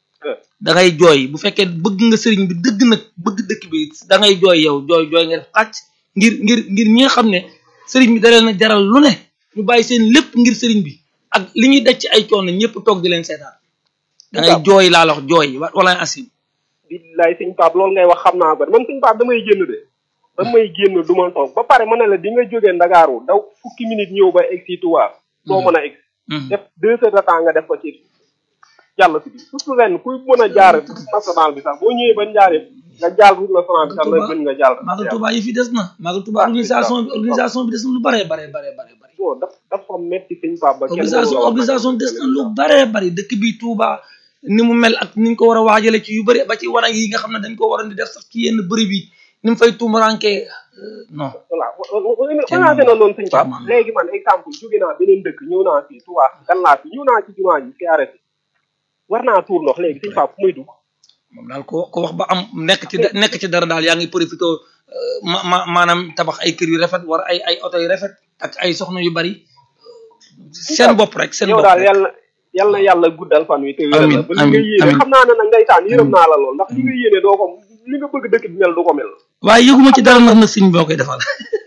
da ngay jooy bu fekkee bëgg nga sëriñ bi dëgg nag bëgg dëkk bi da ngay jooy yow jooy jooy nga def xàcc ngir ngir ngir ñi nga xam ne sëriñ bi da leen a jaral lu ne ñu bàyyi seen lépp ngir sëriñ bi ak li ñuy daj ci ay coono ñëpp toog di leen seetaan da ngay jooy laa la wax jooy wa- walaay asim billaay sëñ Pape loolu ngay wax xam naa ko man sëñ Pape damay génn de damay génn du ma toog ba pare ma ne la di nga jógee Ndakaaru daw fukki minutes ñëw ba egg si Touba doo mën a egg Mhm. def deux heures de temps nga def ko ci jàll si bi surtout ren kuy mën a jaar route nationale bi sax boo ñëwee ba njaaree nga jaal route nationale bi sax la gën nga jaal Magal Touba yi fi des na Magal Touba organisation bi organisation bi des na lu bare bare bare bare bare bon daf dafa metti sëñ Pape ba kenn organisation mënu la wax organisation des na lu bare bari dëkk bi Touba ni mu mel ak ni ñu ko war a waajale ci yu bëri ba ci wanag yi nga xam ne dañ ko waroon di def sax ci yenn bërëb yi ni mu fay tuumaranke non voilà commencé na noonu sëñ Pape Tellement. léegi man exemple jóge naa beneen dëkk ñëw naa fii Touba gan laa fi ñëw naa ci jumaa ji fi arrêté war naa tuur ndox léegi sëñ Pape fu muy dugg moom daal ko ko wax ba am nekk ci nekk ci dara daal yaa ngi profité ma ma maanaam tabax ay kër yu rafet war ay ay oto yu rafet ak ay soxna yu bari seen bopp rek seen yow bopp daal rek yàlla yal na yàlla guddal fan wi te wéral Amiin, la ba li nga amiin, yéene amiin. xam naa ne nag ndeysaan yërëm naa la lool ndax li nga yéene doo ko li nga bëgg dëkk bi mel du ko mel waaye yëguma ci dara ndax na sëñ boo koy defal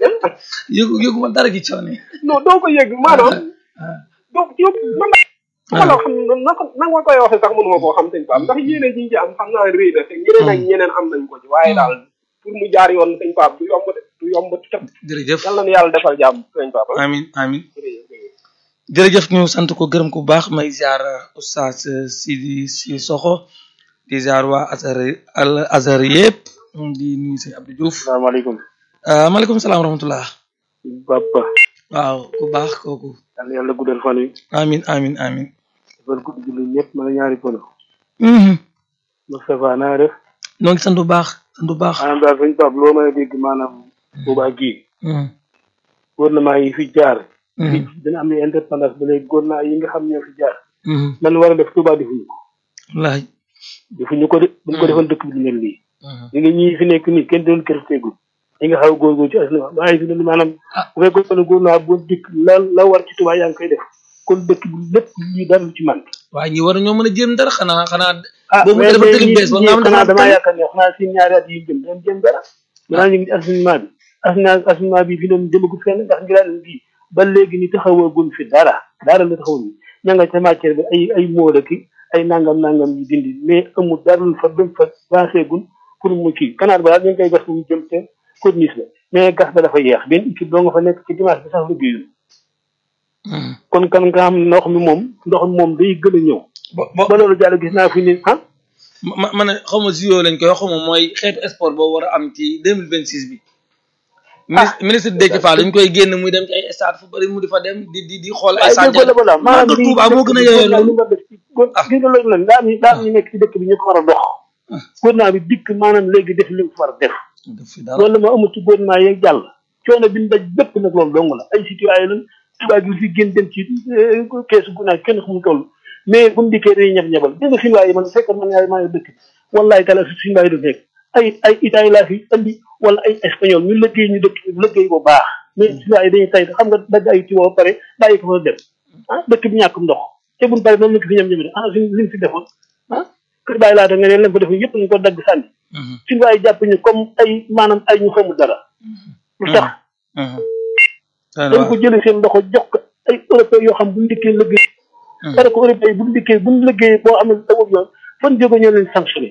yëgu yëguma dara ci coono non doo ko yëg maanaam doo yow man su ma la xam na ko na nga koy waxee sax mënuma koo xam sëñ Pape ndax yéene ji ñu ci am xam naa rëy na te ñeneen ak ñeneen am nañ ko ci waaye daal pour mu jaar yoon sëñ Pape du yomb de du yomb te jërëjëf yal na nu yàlla defal jàmm sëñ Pape ah. amin amin jërëjëf. jërëjëf ñu sant ko gërëm ko bu baax may ziar oustaz Sidi si Soxo di ziar waa Azhar al Azhar yëpp di nuyu sëñ Abdou Diouf salaamaaleykum ah maaleykum salaam wa rahmatullah Papa waaw ku baax kooku yal na yàlla guddal fan wi amin amin amin defal gudd julli ñëpp mën a ñaari pono mhm Moustapha naa def noo ngi sant bu baax sant bu baax maanaam daal sëñ Pape loo mën a dégg maanaam boobaa gii mhm gouvernement yi fi jaar mhm fii dina am ne indépendance ba léegi gouvernement yi nga xam ñoo fi jaar mhm lan war a def Touba defuñu ko wallahi defuñu ko de buñ ko defoon dëkk bi du mel nii mhm ñi nga ñii fi nekk nii kenn doon kër teegul ñi nga xaw a góorgóor ci asna waaye fi ne maanaam Ah. bu fekkoon ne gouvernement bu dikk la la war ci Touba yaa ngi koy def kon dëkk bi lépp lii dara lu ci man waaye ñi war ñoo mën a jéem dara xanaa xanaa ah boo mu mais dafa mais tëli ñii bees ba nga am ñii xanaa dafa damaa yaakaar ne xanaa si ñaari at yi jëm dañ jëm dara maanaam ñu ngi ci assainissement bi assainissement assainissement bi fi doon jëmagut fenn ndax ngiraan bii ba léegi ni taxawagun fi dara dara la taxawul ni ña nga ca matière bi ay ay móoda ki ay nangam nangam yi dindi mais amul dara lu fa dem fa avancé gun pour mu kii kanaar ba daal ñu ngi koy gas mu jëm te corniche la mais gas ba dafa yeex benn équipe doo nga fa nekk ci dimanche bi sax liggéeyul Mhm. kon kan nga xam ndox mi moom ndox mi moom day gën a ñëw bo bo ba loolu jàll gis naa fi ni ah ma ma ne xaw ma JO lañ koy wax xaw ma mooy xeetu sport boobu war a am ci deux mille vingt six bi. ministre ministre Déthié Fall dañ koy génn muy dem ci ay stade fu bari mu di fa dem di di di xool ay. waaye stade dégg nga la maanaam Màggal Tuubaa moo gën a yeyoo loolu. ah gis nga loolu nag daa am ñu daa am ñu nekk ci dëkk bi ñu ko war a dox. gouvernement bi dikk maanaam léegi def li mu war a def. def fi dara loolu la ma amul ci gouvernement yeeg jàll. coono bi ñu daj bépp nag loolu dong la ay citoyen lañ tubaab yi fi génn dem ci keesu gunnaay kenn xamul toll mais bu ñu dikkee dañuy ñab ñabal dégg nga Sinwaa yi man fekk man yaa maa ngi dëkk wallaay kala su Sinwaa yi du nekk ay ay Italie laa fi andi wala ay espagnol ñu liggéey ñu dëkk liggéey bu baax mais Sinwaa yi dañuy tay xam nga dagg ay tiwo ba pare bàyyi ko fa dem ah dëkk bi ñàkkum ndox te buñ pare noonu la ko fi ñam ñam ah suñ liñ fi defoon ah kër bàyyi laata nga ne leen ko def yëpp ñu ko dagg sànni Sinwaa yi jàpp ñu comme ay maanaam ay ñu xamul dara lu tax dañ ko jëlee seen loxo jox ko ay européens yoo xam bu ñu dikkee liggéey parce que européens yi bu ñu dikkee bu ñu liggéey boo amee tawul yoon fan jóge ñoo leen sanctionné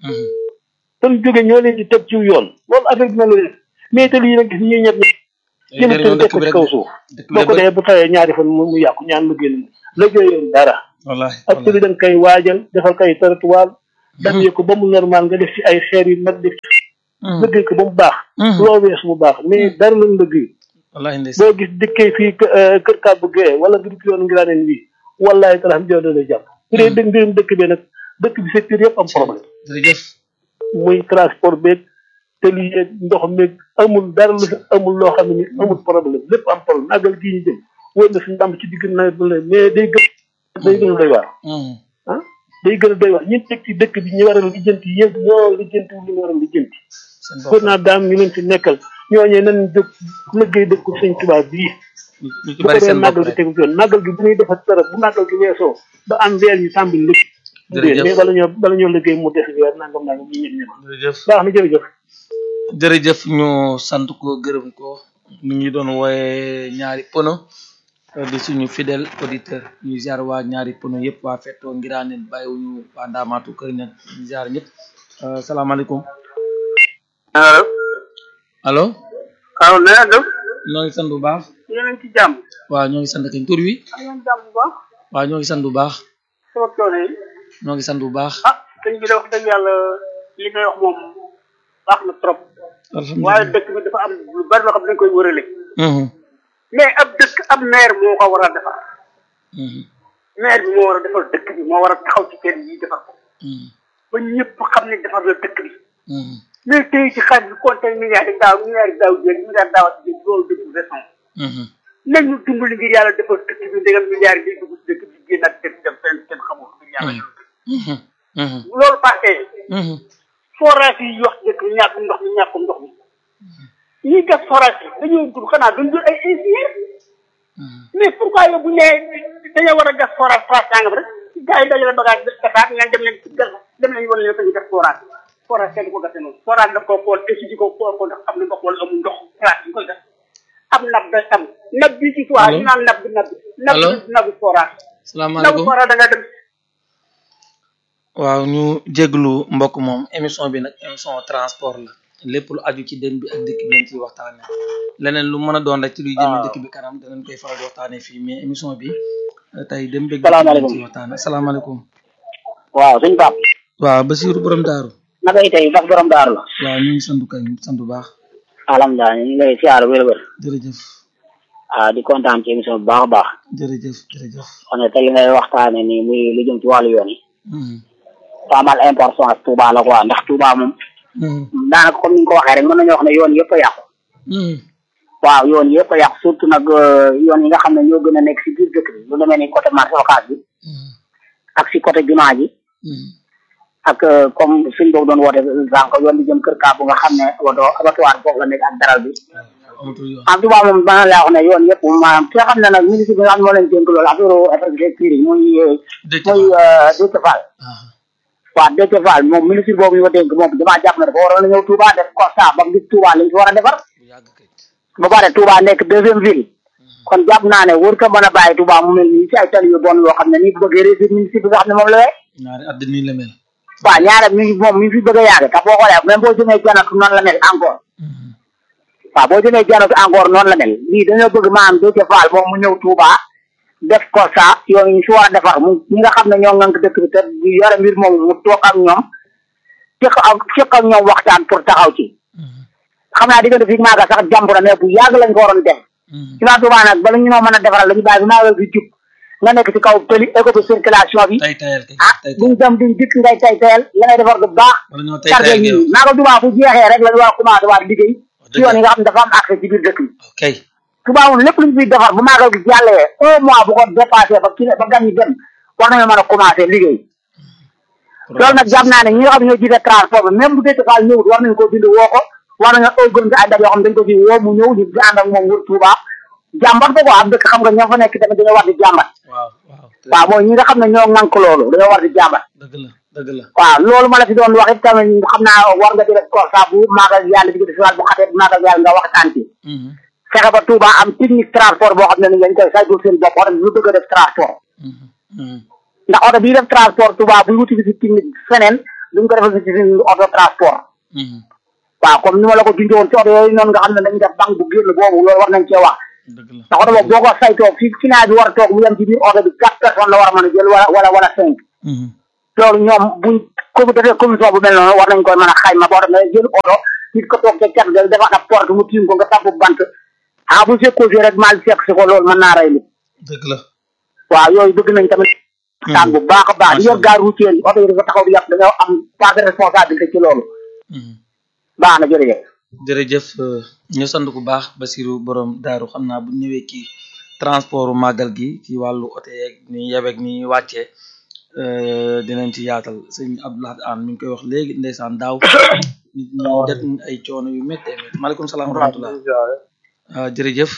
fan jóge ñoo leen di teg ci yoon loolu affaire bi na la def mais te lii nag gis ñuy ñett ñi jël seen teg ko ci kaw suuf boo ko dee bu tawee ñaari fan mu mu yàqu ñaan liggéey la liggéey yoon dara wallahi ak tëli da nga koy waajal defal koy territoire damyee ko ba mu normal nga def ci ay xeer yu mag def ci liggéey ko ba mu baax loo wees mu baax mais dara lañ liggéey wallahi ndeysaan boo gis dikkee fii kër kàbbu gee wala nga dikk yoon ngiraaneen wi wallahi talaam jow da lay jàpp bu dee dëgg mbirum dëkk bi nag dëkk bi secteur yëpp am problème jërëjëf muy transport beeg tëli yeeg ndox meeg amul dara lu fi amul loo xam ne ni amul problème lépp am problème àggal gii ñu jëm wóor na suñu dàmb ci digg nawet bi la mais day gën day gën a doy waar ah day gën a doy waar ñun teg ci dëkk bi ñu war a lijjanti yëpp ñoo lijjanti li ñu war a lijjanti seen pour naa daam ñu leen fi nekkal ñooñee nañ jóg liggéey dëkk sëñ Tuubaa bii ñu ci bu ko bari dee seen bopp màggal gi rek tegu ci yoon màggal gi bu ñuy defar dara bu màggal gi weesoo ba am weer yu tàmbali liggéey Jërëjëf. mais bala ñoo bala ñoo liggéey mu des weer nangam nangam ñu ñëpp ñëpp jërëjëf baax na jërëjëf jërëjëf ñu sant ko gërëm ko mi ngi doon wooye ñaari pono di suñu fidèle auditeur ñu ziar waa ñaari pono yëpp waa fettoo ngiraaneen bàyyiwuñu waa ndaamaatu kër ña ñu ziar ñëpp Euh, salaamaaleykum allo allo waaw na nga def ñoo ngi sant bu baax yéen a ngi ci jàmm waaw ñoo ngi sant kañ tur wi am ngeen jàmm bu baax waaw ñoo ngi sant bu baax sama coono yi ñoo ngi sant bu baax ah sëñ bi de wax dëgg yàlla li ngay wax moom baax na trop waaye alhamdulilah dëkk bi dafa am lu bari loo xam ne dañ koy wërale Mhm, mais ab dëkk ab maire moo ko war a defar mhm, maire bi moo war a defar dëkk bi moo war a taxaw ci kenn yi defar ko mhm, ba ñëpp xam ne defar la dëkk bi mhm, mais tey ci xaalis bi compté milliards yi daaw milliards yi daaw jéeg milliards daaw ak jéeg loolu dëkk bi raison mhm. nañu dimbali ngir yàlla defar dëkk bi ndegam milliards yi day dugg ci dëkk bi génnaat dem dem fenn kenn xamul ngir yàlla Mhm, mhm, loolu passé mhm, forage yi wax dëkk bi ñàkk ndox mi ñàkkum ndox mi ñuy gas forage dañoo dul xanaa duñ dul ay ingénieur mais pourquoi yow bu ñu nee dañoo war a gas forage place sàngam rek gars yi dajale bagage defaat ngeen dem leen ci gas dem leen wan leen fa ñu gas forage forage kenn du ko gasee noonu forage daf koo xool étude ko xool ko ndax am na ko xool amul ndox place bi ñu koy gas am nab day am nab bi ci soit ñu naan nab bi nab bi nab Allo? bi nabu forage nabu salaamaaleykum forage da nga dem waaw ñu jéglu mbokk moom émission bi nag émission transport la lépp lu aju ci dem bi ak dëkk bi lañ ciy waxtaane leneen lu mën a doon rek ci luy jëmee dëkk bi kanam danañ koy faral di waxtaane fii mais émission bi euh, tey dem bi ak dëkk bi lañ Salaamaaleykum. ciy waxtaane asalaamaaleykum waaw suñ pap waaw Basiirou borom daaru naka yi tey bas borom daaru la waaw ñu ngi sant kay sant bu baax alhamdulilah ñu ngi lay siyaar wér wér jërëjëf ah di kontaan ci émission bu baax a baax jërëjëf jërëjëf xam ne tey li ngay waxtaane nii muy lu jëm ci wàllu yoon yi Mhm, pas mal importance Touba la quoi ndax Touba moom mhm, daanaka comme ni nga ko waxee rek mën nañoo wax ne yoon yëpp a yàqu mhm, waaw yoon yëpp a yàqu surtout nag euh, yoon yi nga xam ne ñoo gën a nekk si biir dëkk bi lu demee ni côté marché Ocass bi mhm, ak si côté jumaa ji mhm. ak euh, comme suñ boobu doon woote sànq yoon bi jëm kër Kaabu nga xam ne woto abattoir foofu la nekk ak daral bi amatul yoon en tout cas moom dana laa wax ne yoon yëpp maanaam ki nga xam ne nag ministre bi nga xam ne moo leen dénk loolu affaire infrastructure yi muy euh, dëkk muy euh, Déthié Fall ah waaw Déthié Fall moom ministre boobu ñu ko dénk moom damaa jàpp ne dafa waroon a ñëw Touba def constat ba mu gis Touba li ñu fi war a defar bu yàgg kay ba pare Touba nekk deuxième ville kon jàpp naa ne wër ko mën a bàyyi Touba mu mel nii si ay tali yu bon yoo xam ne nii bu bëggee réussir ministre bi nga xam ne moom la wee ñaari at nii la mel waaw ñaare mi ngi moom mi ngi fi bëgg a yàgg te boo xoolee même boo jëmee janatu noonu la mel encore Mhm, waaw boo jëmee janatu encore noonu la mel lii dañoo bëgg maanaam Déthié Fall moom mu ñëw Touba def constat yoon yi ñu fi war a defar mu ñi nga xam ne ñoo ngànk dëkk bi te di yore mbir moom mu toog ak ñoom cëq ak cëq ak ñoom waxtaan pour taxaw ci mhm, xam naa diggante fii maaga sax jàmp na mais bu yàgg lañ ko waroon def mhm. ci waa Touba nag bala ñu noo mën a defaral lañu bàyyi bi maaga bi jub nga nekk ci kaw tëli éco de circulation bi tay tayal kay ah tay duñ dem duñ dikk ngay tay tayal la ngay defar du baax wala ñoo tay chargé tayal nit ngeen ñi maaga Touba fu jeexee rek lañu war a commencé waat liggéey ci yoon yi nga xam ne dafa am accès ci biir dëkk bi ok Touba moom lépp luñ fiy defar bu maagal gi jàllee un mois bu ko dépassé ba kii ba gan ñi dem war nañoo mën a commencé liggéey loolu nag jàpp naa ne ñi nga xam ne ñoo jiite transport bi même bu dee Fall ñëwut war nañu ko bind woo ko war nañoo organiser ay daj yoo xam dañ ko ci woo mu ñëw ñu di ànd ak moom wër Touba jàmbat ko quoi am dëkk xam nga ñoo fa nekk tamit dañoo war di jàmbat waaw waaw waaw mooy ñi nga xam ne ñoo ŋànk loolu dañoo war di jàmbat dëgg la dëgg la waaw loolu ma la fi doon wax it tamit xam naa war nga di def constat bu maagal yàlla di ko def bu xatee maagal yàlla nga waxtaan ci Mhm, fexe ba Touba am technique transport boo xam ne ni dañ koy saytu seen bopp oto bi lu bëgg a def transport mhm, mhm. ndax oto bii def transport Touba buy wuti visite technique feneen duñ ko defal visite technique auto transport Mhm, waaw comme ni ma la ko junjoon ci oto yooyu noonu nga xam ne dañuy def banque bu génn boobu loolu war nañ cee wax dëgg la ndax oto boobu boo ko saytoo fi finaa bi war a toog mu yem ci biir oto bi quatre personnes la war a mën a jël wala wala wala cinq Mhm, loolu ñoom buñ ko defee commission bu mel noonu war nañ koy mën a xayma boo demee jël oto nit ko toog ca cat ga defaat ab porte mu tiim ko nga tabb bant ah bu fekkoo fi rek mal fekk si ko loolu mën naa rey nit dëgg la waaw yooyu bëgg nañ tamit waxtaan bu baax a baax di yor gaar routière yi oto yi dafa taxaw di yàq dañoo am part de responsabilité ci loolu Mhm. baax na jërëjëf jërëjëf euh, ñu sant bu baax Basiru borom daaru xam naa bu ñu ñëwee ci transport màggal gi ci wàllu oto yeeg ni yebeeg ni wàccee euh, dinañ ci yaatal sëñ Abdoulaye An mi ngi koy wax léegi ndeysaan daaw nit ñi det ay coono yu méttee métti maaleykum salaam wa rahmatullah waaw jërëjëf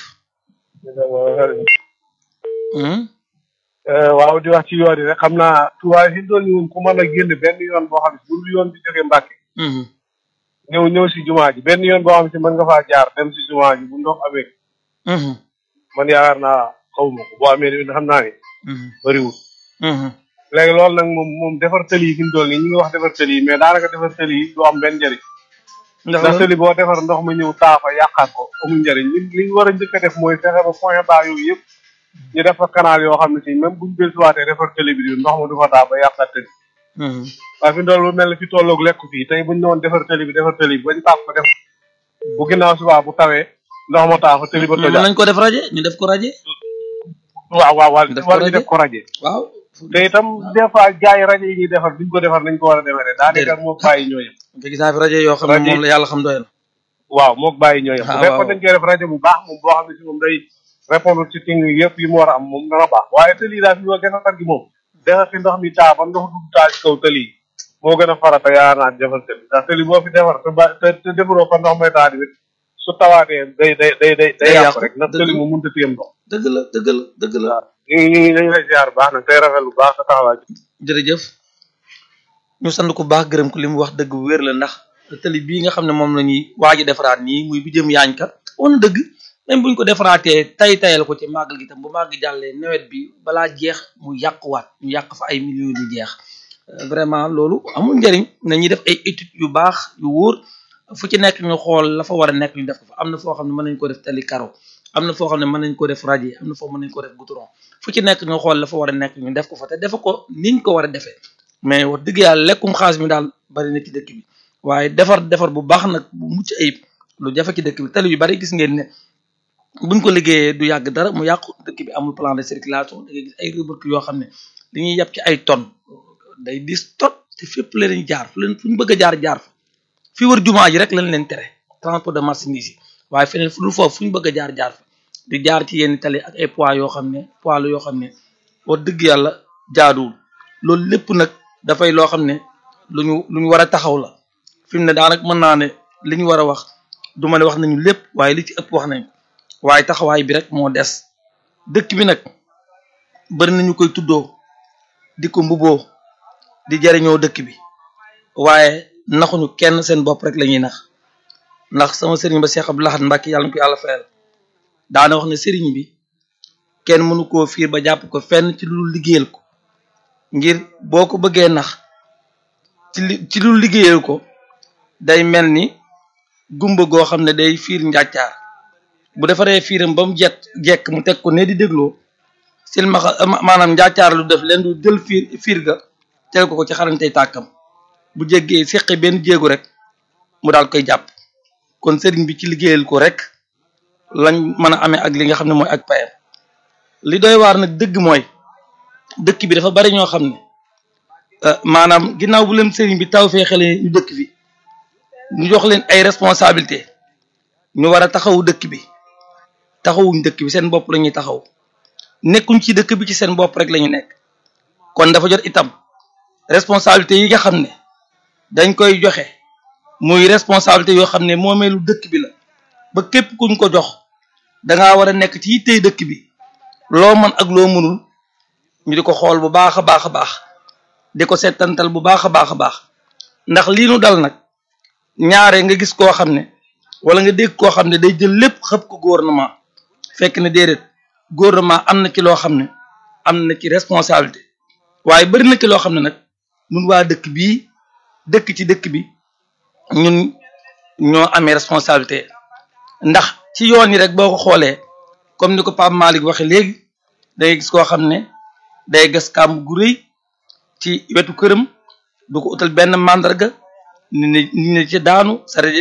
Hmm? waaw di wax ci yoon yi rek xam naa tuwaay fi doon ñëwoon ku mën a génn benn yoon boo xam ne bu dul yoon bi jógee Mbàkke Mhm, ñëw ñëw si jumaa ji benn yoon boo xam ne mën nga faa jaar dem si jumaa ji bu ndox amee mhm, man yaakaar naa xaw ma ko boo amee ni xam naa ne mhm, bëriwul mhm. léegi loolu nag moom moom defar tëli yi fi mu toll nii ñu ngi wax defar tëli yi mais daanaka defar tëli yi du am benn njëriñ ndax ndax lan? tëli boo defar ndox ma ñëw taafa yàqaat ko amul njëriñ li li ñu war a njëkk a def mooy fexe ba point bas yooyu yëpp ñu def fa canal yoo xam ne si même buñ dellusiwaatee defar tëli bi ndox ma du fa taa ba yàqaat tëli Mhm, waaye fi ndool lu mel ne fi tolloog lekk fii tey buñ ñëwoon defar tëli bi defar tëli bi bañ taaf ko def bu ginnaaw subaa bu tawee ndox ma taa fa tëli ba mën tojaat nañ ko def raje ñu def ko raje waaw waaw waaw def ko war ñu rajo. def ko rajo waaw te itam des fois jaay rajo yi ñuy defar duñ ko defar nañ ko war a defaree daanaka moog bàyyi ñoo yem nga gis naa fi rajo yoo xam ne Rajo- moom la yàlla xam doy na waaw moog bàyyi ñoo yem Ah, bu fekkoon waaw. dañ koy def rajo bu baax moom boo xam ne si moom day répondre ci ting yëpp yi mu war a am moom dana baax waaye tëli yi daal fi ma defar gi moom defar fi ndox mi taa ba ndox du taa ci kaw tëli yi moo gën a farata yaa naa defar tëli ndax tëli boo fi defar te ba te te defaroo fa ndox may taa di su tawaatee day day day day day Day yàqu yàqu, rek ndax dëgg tëli la. mu mënta téyem ndox dëgg la dëgg la dëgg la ñu ngi ñu ngi ñu ngi lay ziar baax nag tey rafet lu baax sa taxawaay jërëjëf ñu sant ko baax gërëm ko li mu wax dëgg bu wér la ndax tali bii nga xam ne moom la ñuy waaj a defaraat nii muy bi jëm yaañ ka on dëgg même buñ ko defaraatee tay tayal ko ci màggal gi tam bu màgg jàllee nawet bi balaa jeex mu yàquwaat ñu yàq fa ay millions yu jeex Euh, vraiment loolu amul njëriñ nañuy def ay études yu baax yu wóor fu ci nekk ñu xool la fa war a nekk ñu def ko fa am na foo xam ne mën nañ ko def tali karo am na foo xam ne mën nañ ko def radier am na foo mën nañ ko def goudron fu ci nekk ñu xool la fa war a nekk ñu def ko fa te defe ko niñ ko war a defee mais wax dëgg yàlla lekkum xaalis mi daal bari na ci dëkk bi waaye defar defar bu baax nag bu mucc ayib lu jafe ci dëkk bi tali yu bari gis ngeen ne buñ ko liggéeyee du yàgg dara mu yàqu dëkk bi amul plan de circulation da ngay gis ay remorque yoo xam ne li ñuy yàpp ci ay tonnes day dis tot te fépp la leen jaar fu leen fu ñu bëgg a jaar jaar fa fi wër jumaa ji rek lañ leen tere transport de marchandise yi waaye feneen fu dul foofu fu ñu bëgg a jaar jaar fa di jaar ci yenn tali ak ay poids yoo xam ne poids la yoo xam ne wax dëgg yàlla jaaduwul loolu lépp nag dafay loo xam ne lu ñu lu ñu war a taxaw la fi mu ne daanaka mën naa ne li ñu war a wax du ma ne wax nañu lépp waaye li ci ëpp wax nañ ko waaye taxawaay bi rek moo des dëkk bi nag bari nañu koy tuddoo di ko mbuboo di jariñoo dëkk bi waaye naxuñu kenn seen bopp rek la ñuy nax ndax sama sëriñ ba Cheikh Abdou Lahad Mbacké yàlla na ko yàlla fayal daana wax ne sëriñ bi kenn mënu koo fiir ba jàpp ko fenn ci lu liggéeyal ko ngir boo ko bëggee nax ci li ci lu liggéeyal ko day mel ni gumba goo xam ne day fiir njàccaar bu defaree fiiram ba mu jekk jekk mu teg ko ne di dégloo silmaxa maanaam njàccaar lu def leen du jël fiir fiir ga teel ko ko ci xarantey tàkkam bu jéggee seqe benn jéegu rek mu daal koy jàpp kon sëriñ bi ci liggéeyal ko rek lañ mën a amee ak li nga xam ne mooy ak payam li doy waar nag dëgg mooy dëkk bi dafa bari ñoo xam ne maanaam ginnaaw bu leen sëriñ bi taw fee xale ñu dëkk fi ñu jox leen ay responsabilité ñu war a taxawu dëkk bi taxawuñ dëkk bi seen bopp la ñuy taxaw nekkuñ ci dëkk bi ci seen bopp rek la ñu nekk kon dafa jot itam responsabilité yi nga xam ne dañ koy joxe muy responsabilité yoo xam ne moomeelu dëkk bi la ba képp kuñ ko jox dangaa war a nekk ci yittey dëkk bi loo mën ak loo mënul ñu di ko xool bu baax a baax a baax di ko settantal bu baax a baax a baax ndax lii nu dal nag ñaare nga gis koo xam ne wala nga dégg koo xam ne day jël lépp xëpp ko gouvernement fekk ne déedéet gouvernement am na ci loo xam ne am na ci responsabilité waaye bari na ci loo xam ne nag ñun waa dëkk bii dëkk ci dëkk bi ñun ñoo amee responsabilité ndax ci yoon yi rek boo ko xoolee comme ni ko Pape Malick waxe léegi day gis koo xam ne day gas kàmb gu rëy ci wetu këram du ko utal benn màndarga ni ne ni ne ci daanu sare